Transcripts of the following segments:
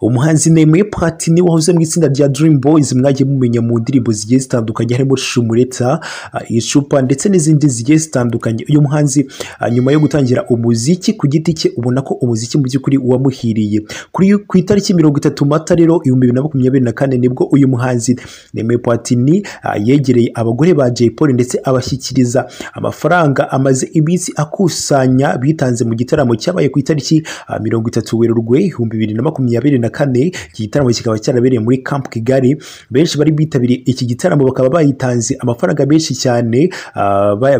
umuhanzi Nemeye Platini wahoze mu itsinda rya Dream Boys mwagiye mumenya mu ndirimbo zigiye zitandukanye harimo Shumureta icupa ndetse n'izindi zigiye zitandukanye uyu muhanzi nyuma yo gutangira umuziki ku giti cye ubona ko umuziki mu by'ukuri wamuhiriye ku itariki mirongo itatu mata rero ibihumbi bibiri na makumyabiri na kane nibwo uyu muhanzi Nemeye Platini yegereye abagore ba Jay Polly ndetse abashyikiriza amafaranga amaze iminsi akusanya bitanze mu gitaramo cyabaye ku itariki mirongo itatu werurwe ibihumbi bibiri na makumyabiri na kane iki gitaramo kikaba cyarabereye muri Camp Kigali benshi bari bitabiriye iki gitaramo bakaba bayitanze amafaranga menshi cyane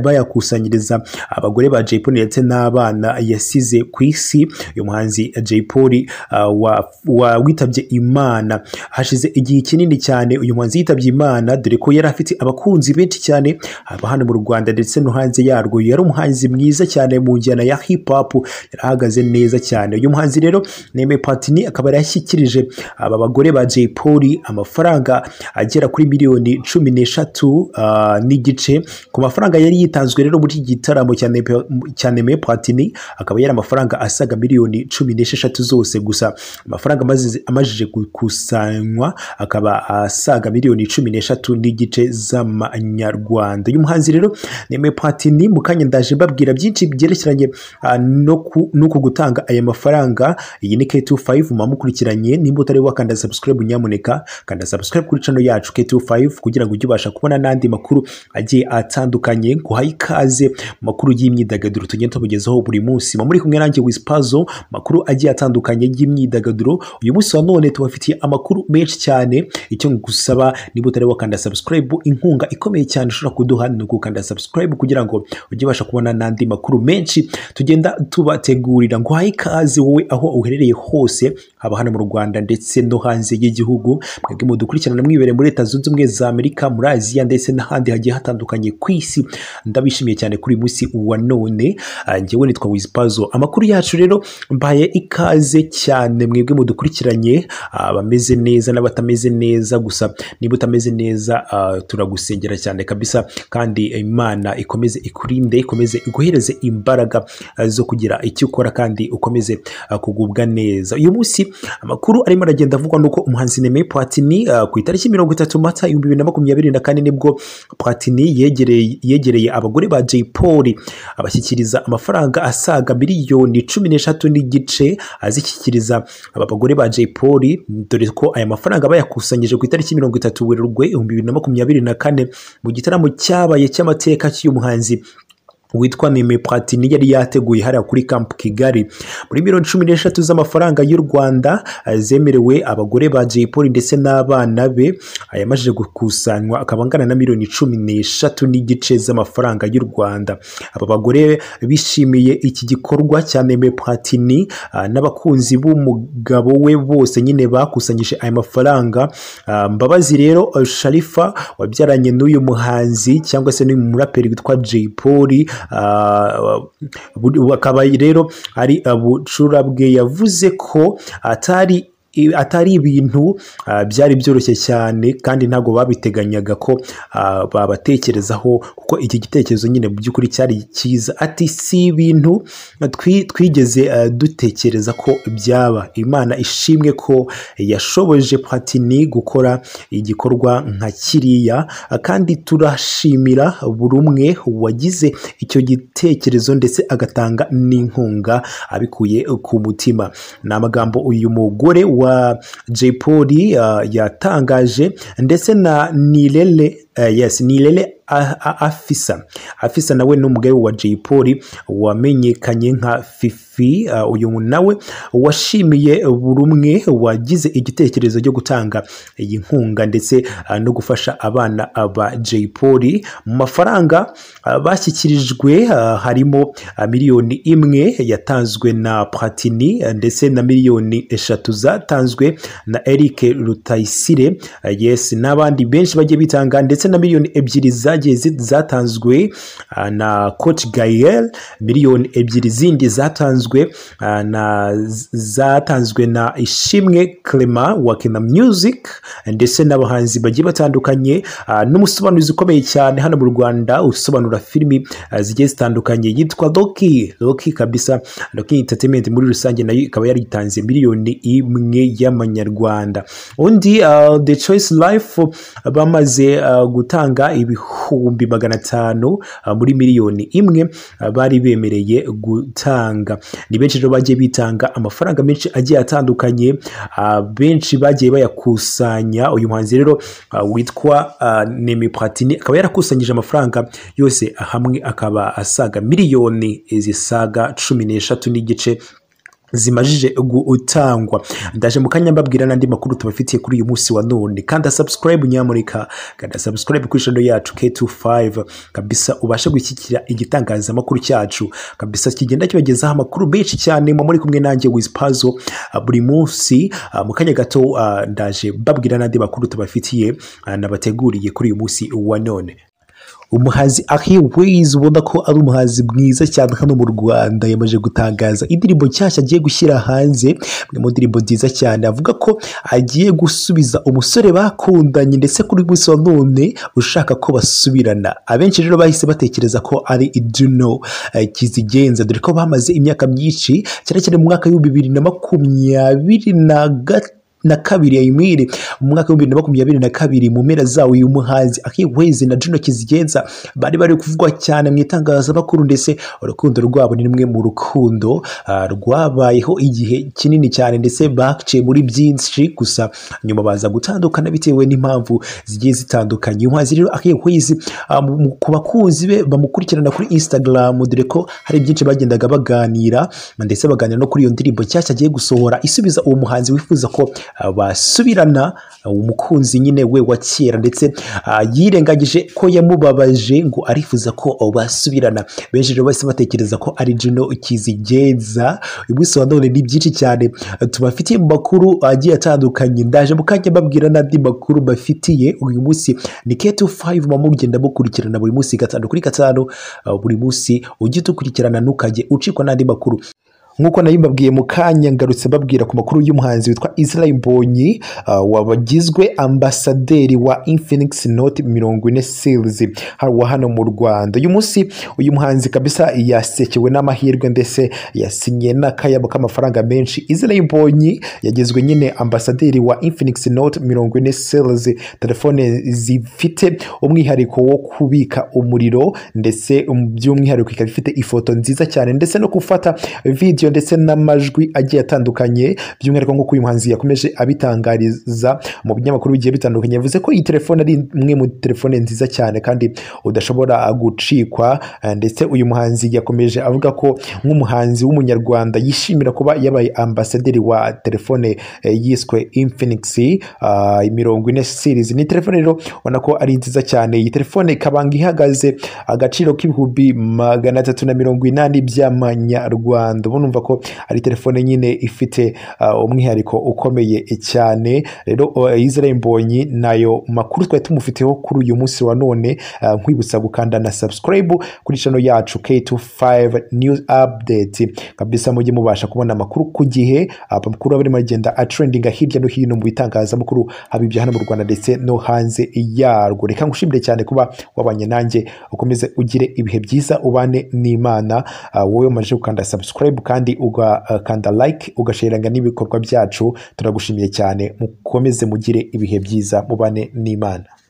bayakusanyiriza abagore ba Jay Polly ndetse n'abana yasize ku isi uyu muhanzi Jay Polly witabye Imana hashize igihe kinini cyane uyu muhanzi yitabye Imana dore ko yari afite abakunzi benshi cyane haba hano mu Rwanda ndetse no hanze yarwo yari umuhanzi mwiza cyane mu njyana ya hip hop yarahagaze neza cyane uyu muhanzi rero Neme Platini akaba yarashyikirije aba bagore ba Jay Polly amafaranga agera kuri miliyoni cumi n'eshatu n'igice ku mafaranga yari yitanzwe rero muri iki gitaramo cya Neme Platini akaba yari amafaranga asaga miliyoni cumi n'esheshatu zose gusa amafaranga amajije gukusanywa akaba asaga miliyoni cumi n'eshatu n'igice z'amanyarwanda uyu muhanzi rero Neme Platini mu kanya ndaje babwira byinshi byerekeranye n'uku gutanga aya mafaranga iyi ni K25 mwamukurikiranye nimba utari wakanda subscribe nyamuneka kanda subscribe kuri channel yacu K25 kugira ngo ujye ubasha kubona n'andi makuru agiye atandukanye guha ikaze mu makuru y'imyidagaduro tugenda tubugezaho buri munsi muri kumwe nanjye Wispazo makuru agiye atandukanye y'imyidagaduro uyu munsi wa none tubafitiye amakuru menshi cyane icyo ngusaba niba utari wakanda subscribe inkunga ikomeye cyane ushobora kuduha ni ugukanda subscribe kugira ngo ujye ubasha kubona n'andi makuru menshi tugenda tubategurira ngo uhaye ikaze wowe aho uherereye hose haba hano mu Rwanda ndetse no hanze y'igihugu mwebwe mudukurikirana mwibereye muri leta zunze ubumwe za Amerika muri Aziya ndetse n'ahandi hagiye hatandukanye ku isi ndabishimiye cyane kuri uyu munsi wa none njyewe nitwa Wispazo amakuru yacu rero mbaye ikaze cyane mwebwe mudukurikiranye abameze neza n'abatameze neza gusa niba utameze neza turagusengera cyane kabisa kandi imana ikomeze ikurinde ikomeze iguhereze imbaraga zo kugira icyo ukora kandi ukomeze kugubwa neza uyu munsi amakuru arimo aragenda avugwa nuko umuhanzi Neme Platini ku itariki mirongo itatu mata ibihumbi bibiri na makumyabiri na kane nibwo Platini yegereye abagore ba Jay Polly abashyikiriza amafaranga asaga miliyoni cumi n'eshatu n'igice azishyikiriza aba bagore ba Jay Polly dore ko aya mafaranga bayakusanyije ku itariki mirongo itatu werurwe ibihumbi bibiri na makumyabiri na kane mu gitaramo cyabaye cy'amateka cy'umuhanzi witwa Neme Platini yari yateguye hariya kuri Camp Kigali muri miliyoni cumi n'eshatu z'amafaranga y'u Rwanda zemerewe abagore ba Jay Polly ndetse n'abana be ayamajije gukusanywa akaba angana na miliyoni cumi n'eshatu n'igice z'amafaranga y'u Rwanda aba bagore bishimiye iki gikorwa cya Neme Platini n'abakunzi b'umugabo we bose nyine bakusanyije aya mafaranga Mbabazi rero Sharifa wabyaranye n'uyu muhanzi cyangwa se n'uyu muraperi witwa Jay Polly bakaba rero ari bucura bwe yavuze ko atari atari ibintu byari byoroshye cyane kandi ntabwo babiteganyaga ko babatekerezaho kuko iki gitekerezo nyine mu by'ukuri cyari cyiza ati si ibintu twigeze dutekereza ko byaba imana ishimwe ko yashoboje Platini gukora igikorwa nka kiriya kandi turashimira buri umwe wagize icyo gitekerezo ndetse agatanga n'inkunga abikuye ku mutima ni amagambo uyu mugore wa Jay Polly uh, yatangaje ndetse na Nilele uh, yes Nilele afisa afisa nawe ni umugabo wa Jay Polly wamenyekanye nka fifi uh, uyu nawe washimiye buri umwe wagize igitekerezo cyo gutanga iyi nkunga ndetse uh, no gufasha abana ba Jay Polly mu mafaranga uh, bashyikirijwe harimo miliyoni imwe yatanzwe na Platini ndetse na miliyoni eshatu zatanzwe na Eric Rutayisire yes n'abandi benshi bagiye bitanga ndetse na miliyoni ebyiri za zatanzwe na coach Gael miliyoni ebyiri zindi zatanzwe yatanzwe ah, na zatanzwe na ishimwe clement wa kina music ndetse n'abahanzi bagiye batandukanye ah, n'umusobanuzi ukomeye cyane hano mu rwanda usobanura filimi ah, zigiye zitandukanye yitwa loki loki kabisa loki entertainment muri rusange nayo ikaba yaritanze miliyoni imwe y'amanyarwanda undi ah, the choice life bamaze ah, gutanga ibihumbi magana atanu ah, muri miliyoni imwe ah, bari bemereye gutanga ni benshi rero bagiye bitanga amafaranga menshi agiye atandukanye ah, benshi bagiye bayakusanya uyu muhanzi rero ah, witwa ah, Nemi Platini akaba yarakusanyije amafaranga yose hamwe akaba asaga miliyoni zisaga cumi n'eshatu n'igice zimajije gutangwa ndaje mu kanya mbabwira n'andi makuru tubafitiye kuri uyu munsi wa none kanda subscribe nyamurika kanda subscribe kuri channel yacu K25 kabisa ubashe gushyigikira igitangazamakuru cyacu kabisa kigenda kibagezaho amakuru menshi cyane muba muri kumwe nanjye with puzzle ah, buri munsi ah, mu kanya gato ah, ndaje mbabwira n'andi makuru tubafitiye ah, nabateguriye kuri uyu munsi wa none umuhanzi ahiwizi ubona ko ari umuhanzi mwiza cyane hano mu rwanda yamaze gutangaza indirimbo nshyashya agiye gushyira hanze imwe mu ndirimbo nziza cyane avuga ko agiye gusubiza umusore bakundanye ndetse kuri munsi wa none ushaka ko basubirana abenshi rero bahise batekereza ko ari iduno eh, kizigenza dore ko bamaze imyaka myinshi cyane cyane mu mwaka w'ibihumbi bibiri na makumyabiri na gatatu na kabiri ya imwiri mu mwaka w'ibihumbi bibiri na makumyabiri na kabiri mu mpera zawo uyu muhanzi akiwezi na juno kizigenza bari bari kuvugwa cyane mu itangazamakuru ndetse urukundo rwabo ni rumwe mu rukundo ah, rwabayeho igihe kinini cyane ndetse baciye muri byinshi gusa nyuma baza gutandukana bitewe n'impamvu zigiye zitandukanye uyu muhanzi rero akiwezi ku bakunzi be bamukurikirana kuri instagram dore ko hari byinshi bagendaga baganira ndetse baganira no kuri iyo ndirimbo nshyashya agiye gusohora isubiza uwo muhanzi wifuza ko basubirana umukunzi nyine we wa kera ndetse ah, yirengagije ko yamubabaje ngo arifuza ko basubirana benshi rero bahise batekereza ko ari Juno Kizigenza uyu munsi wa none ni byinshi cyane tubafitiye mu makuru agiye atandukanye ndaje mu kanya mbabwira n'andi makuru bafitiye uyu munsi ni K25 mama mugenda mukurikirana buri munsi gatanu kuri gatanu ah, buri munsi ujye udukurikirana ntukajye ucikwa n'andi makuru nk'uko nayo mbabwiye mu kanya ngarutse mbabwira ku makuru y'umuhanzi witwa Israel Mbonyi ah, wabagizwe ambasaderi wa Infinix Note mirongo ine series wa hano mu Rwanda uyu munsi uyu muhanzi kabisa yasekewe n'amahirwe ndetse yasinye n'akayabo k'amafaranga menshi Israel Mbonyi yagizwe nyine ambasaderi wa Infinix Note mirongo ine series telefone zifite umwihariko wo kubika umuriro ndetse by'umwihariko ikaba ifite ifoto nziza cyane ndetse no gufata video video ndetse n'amajwi agiye atandukanye by'umwihariko nk'uko uyu muhanzi yakomeje abitangariza mu binyamakuru bigiye bitandukanye yavuze ko iyi telefone ari imwe mu telefone nziza cyane kandi udashobora gucikwa eh, ndetse uyu muhanzi yakomeje avuga ko nk'umuhanzi w'umunyarwanda yishimira kuba yabaye ambasaderi wa telefone eh, yiswe Infinix ah, mirongo ine series ni telefone rero ubona ko ari nziza cyane iyi telefone ikabanga ihagaze agaciro k'ibihumbi magana atatu na mirongo inani by'amanyarwanda ubu numva ko ari telefone nyine ifite uh, umwihariko ukomeye cyane rero uh, Israel Mbonyi nayo makuru twari tumufiteho kuri uyu munsi wa none uh, nkwibutsa gukanda na subscribe kuri channel yacu K25 news update kabisa mujye mubasha kubona amakuru ku gihe amakuru aba arimo agenda atrendinga hirya no hino mu bitangazamakuru haba ibyo hano mu Rwanda ndetse no hanze yarwo reka ngushimire cyane kuba wabanye nanjye ukomeze ugire ibihe byiza ubane n'Imana uh, wowe umaze gukanda subscribe kandi ugakanda like ugasheranga n'ibikorwa byacu turagushimiye cyane mukomeze mugire ibihe byiza mubane n'imana